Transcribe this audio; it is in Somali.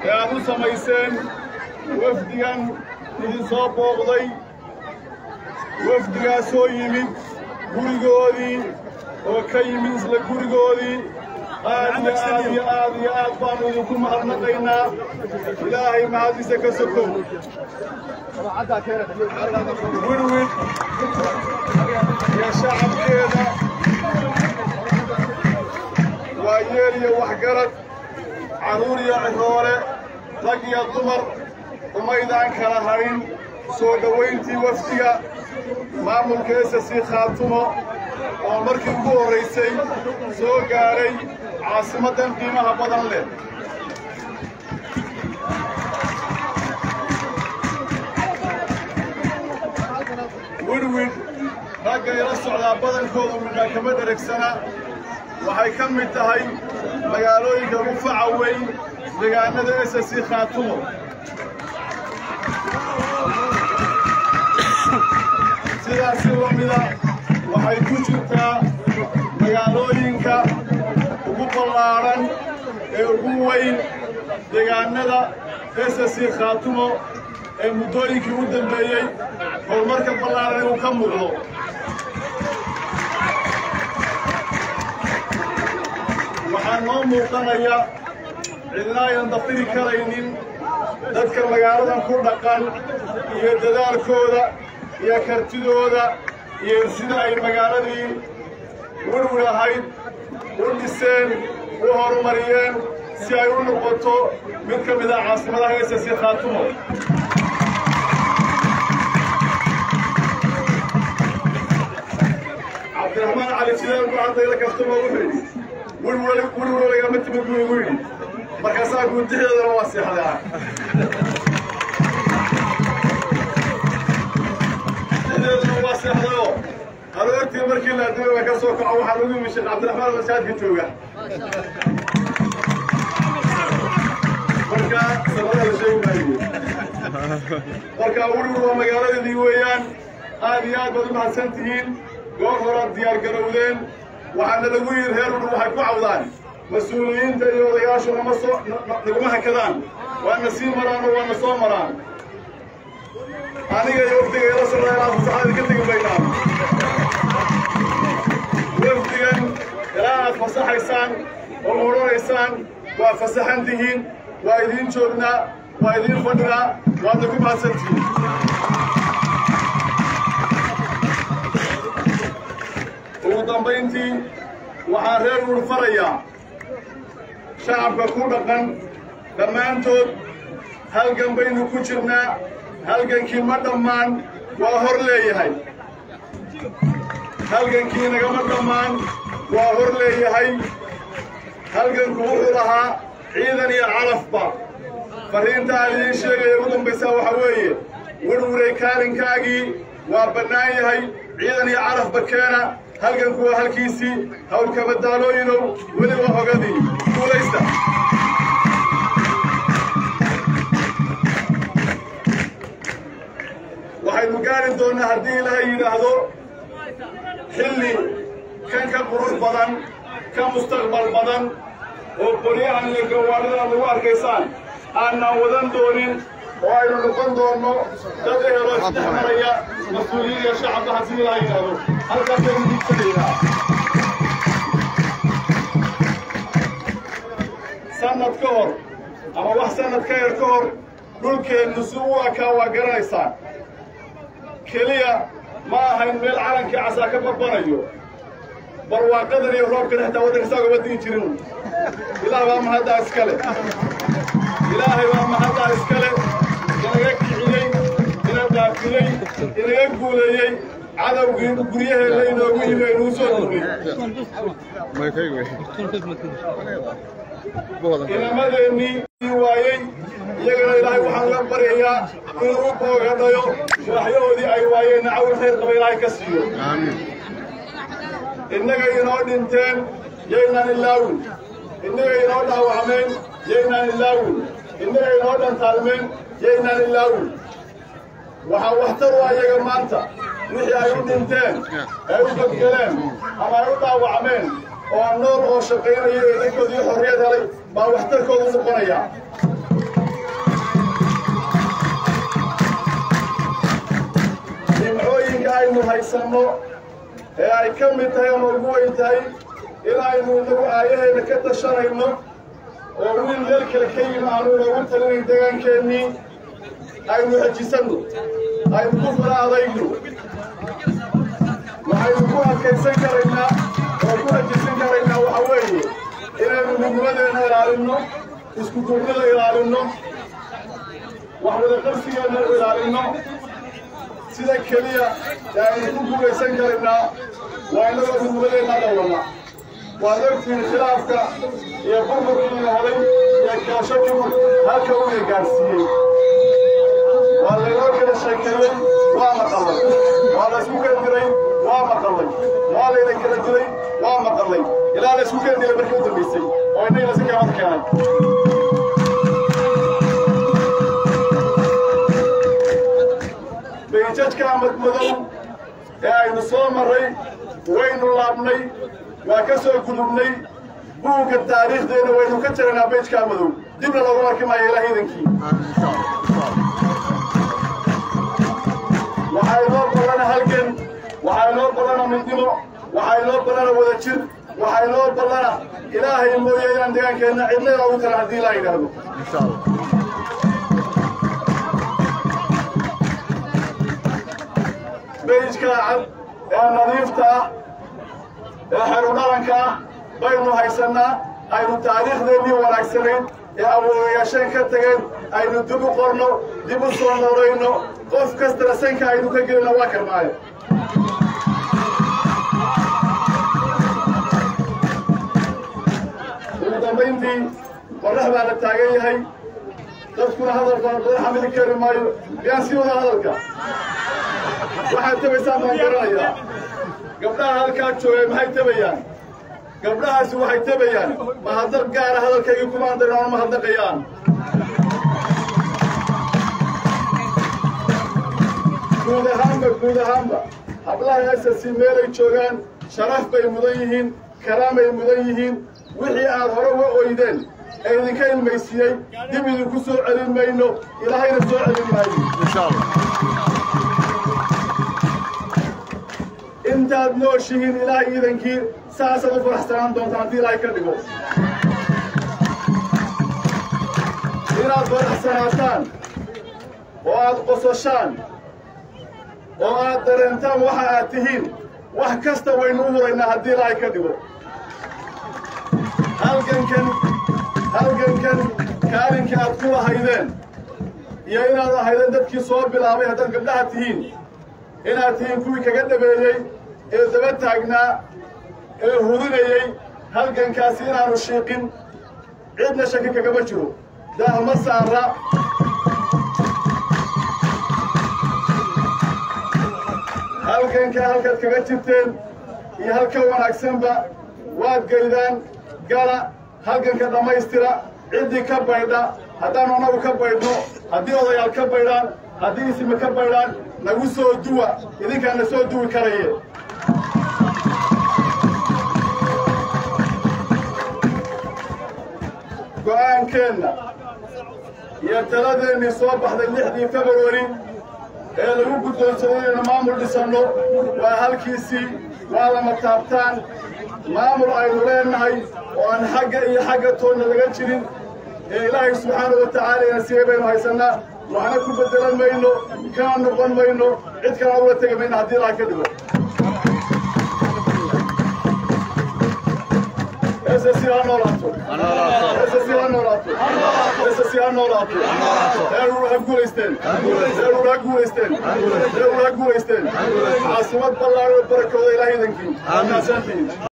ee aad u samayseen wafdigan idin soo booqday wafdigaasoo yimid gurigoodii oo ka yimid isla gurigoodii aad iyo aad iyo aad iyo aad baanu idinku mahadnaqaynaa ilaahay mahadiisa ka sokow wirwid iyo shacabkeeda waa yeel iyo waxgarad carruur iyo ciroole rag iyo dumar umaydaan kala hadhin soo dhowayntii wafdiga maamulka ss khaatumo oo markii ugu horraysay soo gaadhay caasimaddan qiimaha badan leh widwid ragga ila socdaa badankoodu midhaa kama dheregsana waxay ka mid tahay magaalooyinka ugu faca weyn deegaanada ss khaatumo sidaasi lamida waxay ku jirtaa magaalooyinka ugu ballaadhan ee ugu weyn deegaanada ss khaatumo ee muddooyinkii u dambeeyey horumarka ballaadhan inuu ka muuqdo waxaa noo muuqanaya cidna aynan dafiri karaynin dadka magaaladan ku dhaqan iyo dadaalkooda iyo kartidooda iyo sida ay magaaladii wirwir ahayd u dhiseen u horumariyeen si ay u noqoto mid ka mid ah caasimadaha ss khaatumo cabdiraxmaan cali sideen ku haddayla kastuma wuxuu yidhi wirwir wirwir lagama timid buu igu yidhi markaasaa guudixdeedana waa seexdaa sideedana waa seexdayoo aroortii markii la adduunyada ka soo kaco waxaa lagu yimi sheekh cabdiraxmaan mashaadka jooga marka sanada la sheegi maayo marka wirwir waa magaaladeedii weeyaan aad iyo aad baad u mahadsan tihiin goor horaad diyaar garowdeen waxaana lagu yidhi reer wirwir waxay ku cawdaan mas-uuliyiinta iyo odayaashu nama soo naguma hakadaan waana sii maraan oo waana soo maraan aniga iyo wafdiga ila socda ilaa fasaxada ka tegi maynaan wafdigan ilaa aad fasaxaysaan oo odhanaysaan waa fasaxan tihiin waa idiin joognaa waa idiin fadhinaa waadna ku mahadsantihiin ugu dambayntii waxaan reer wur farayaa shacabka ku dhaqan dhammaantood halgan baynu ku jirnaa halgankii ma dhammaan waa hor leeyahay halgankii nagama dhammaan waa hor leeyahay halganku wuxuu lahaa ciidan iyo calafba farriinta aan idiin sheegaya ugu dambaysaa waxaa weeye wirwiray kaalinkaagii waa bannaan yahay ciidan iyo calafba keena halganku waa halkiisii hawlkabadaalooyinow weli waa hogadii guulaysta waxaynu gaari doonnaa haddii ilaahay yidhaahdo xilli kan ka qurux badan ka mustaqbal badan oo qolyahan iyo gawaaridan lagu arkaysaan aanaan wadan doonin oo aynu noqon doonno dad eheloo isdhex maraya mas-uuliyiin iyo shacabka haddii ilaahay yidhaahdo halkaasaynu diigsanaynaa sannad ka hor ama wax sannad ka yar ka hor dhulkeennu si u ekaa waa garanaysaan keliya ma ahayn meel calankii casaa ka barbanayo barwaaqadan iyo roobkan xitaa waddanka saa ugama digi jirin ilaah baa mahaddaa iskale ilaahay baa mahaddaa iskale inaga kiciyey ina dhaafiyey inaga guuleeyey cadowgii guryaheena inoogu yimi aynuu soo dugnay inamadeennii waayey iyagana ilaahay waxaan la baryayaa inuu u boogadhayo sharaxyahoodii ay waayeen nacawin khayr qaba ilaahay ka siiyo innaga inoo dhinteen yaynaan ilaawin innaga inoo dhaawacmeen yaynaan ilaawin innaga inoo dhantaalmeen yaynaan ilaawin waxaa waxtar u ayaga maanta wixii ay u dhinteen ay u badgeleen ama ay u dhaawacmeen oo nool oo shaqaynaya ee dadkoodii xorriyad helay baa waxtarkoodu noqonaya nimcooyinka aynu haysanno ee ay ka mid tahay ama ugu weyn tahay inaynu inagu aayahayna ka tashanayno oo wiil meel kale ka yimi aanu inoogu talinayn deegaankeenii aynu xejisanno aynu ku fara adayno waxaynu ku adkaysan karaynaa oo ku xejisan karaynaa waxa weeye inaynu midnimadeenna ilaalinno isku duurnida ilaalinno wax wadaqabsigeenna ilaalinno sida keliya ee aynu ku guulaysan karaynaa waa innagoo midnimadeenna dhowrana waad ogtihiin khilaafka iyo burburkii helay iyo kaashadiibu halka uga gaadhsiiyey waa laynoo kala sheekeeyey waa maqallay waa laysku kendiray waa maqallay waa layna kala dilay waa maqallay ilaa laysku kendilay markii u dambaysay oo innagina si kaamad keenay bayjajka madmadow ee aynu soo marray waynu laabnay waa ka soo gudubnay buugga taariikhdeena waynu ka jaraynaa beejkaa madow dibna loogu arki maayo ilaa hiidankii waxaa inoo ballana halgan waxaa inoo ballana midnimo waxaa inoo ballana wada jir waxaa inoo ballana ilaahay mooye inaan deegaankeenna cidnayna ugu talan haddii ilaa yidhaahdo beejkaa cad ee nadiifta ah ee xeru dhalanka ah baynu haysannaa aynu taariikhdeennii wanaagsanayn ee awoowayaasheen ka tageen aynu dib u qorno dib u soo noorayno qof kastana sanka aynu ka gelina waa karmaayo ugu dambayntii qorrax baa la taagan yahay dadkuna hadalka badan xamili kari maayo miyaan sii wada hadalka waxaad tabaysaan baan garanayaa gabdhaha halkaa joogay maxay tabayaan gabdhahaasi waxay tabayaan mahadnaq gaara hadalkaygii kuma andarin oona mahadnaqayaan guud ahaanba guud ahaanba hablaha ss meelay joogaan sharaf bay mudan yihiin karaamay mudan yihiin wixii aad hore uga oydeen ee idinka ilmaysiiyey dib idinku soo celin mayno ilaahayna soo celin maayo intaad nooshihiin ilaah iidankii saasaad u faraxsanaan doontaan haddii ilaahay ka dhigo inaad faraxsanaataan oo aad qososhaan oo aad dareentaan waxa aad tihiin wax kasta waynu u huraynaa haddii ilaahay ka dhigo halgankan halgankan kaalinka aad ku lahaydeen iyo inaad ahaydeen dadkii soo bilaabay haddaad gabdhaha tihiin inaad tihiin kuwii kaga dhabeeyey ee daba taagnaa ee hudinayey halgankaasi inaanu shiiqin cidna shaki kagama jiro daahma saara halganka halkaad kaga jirteen iyo halka wanaagsanba waad gaydaan gala halganka dhammaystira ciddii ka baydha haddaanu annagu ka baydhno haddii odayaal ka baydhaan haddii ismi ka baydhaan nagu soo duwa idinkaana soo duwi karaye go'aankeenna iyo taladeennii soo baxday lixdii februari ee lagu guddoonsaday inaynu maamul dhisanno waa halkiisii waa lama taabtaan maamul aynu leennahay oo aan xagga iyo xagga toonna laga jirin ee ilaahay subxaana wa tacaala ina siiyey baynu haysannaa waxna ku beddelan mayno kana noqon mayno cid kalena uga tegi mayno haddii ilaah ka dhigo SSC ha noolaato SSC ha noolaato SSC ha noolaato reerur ha guulaysteen reerur ha guulaysteen reerur ha guulaysteen caasimad ballaaran oo barakooda ilaah idankii maasantihiin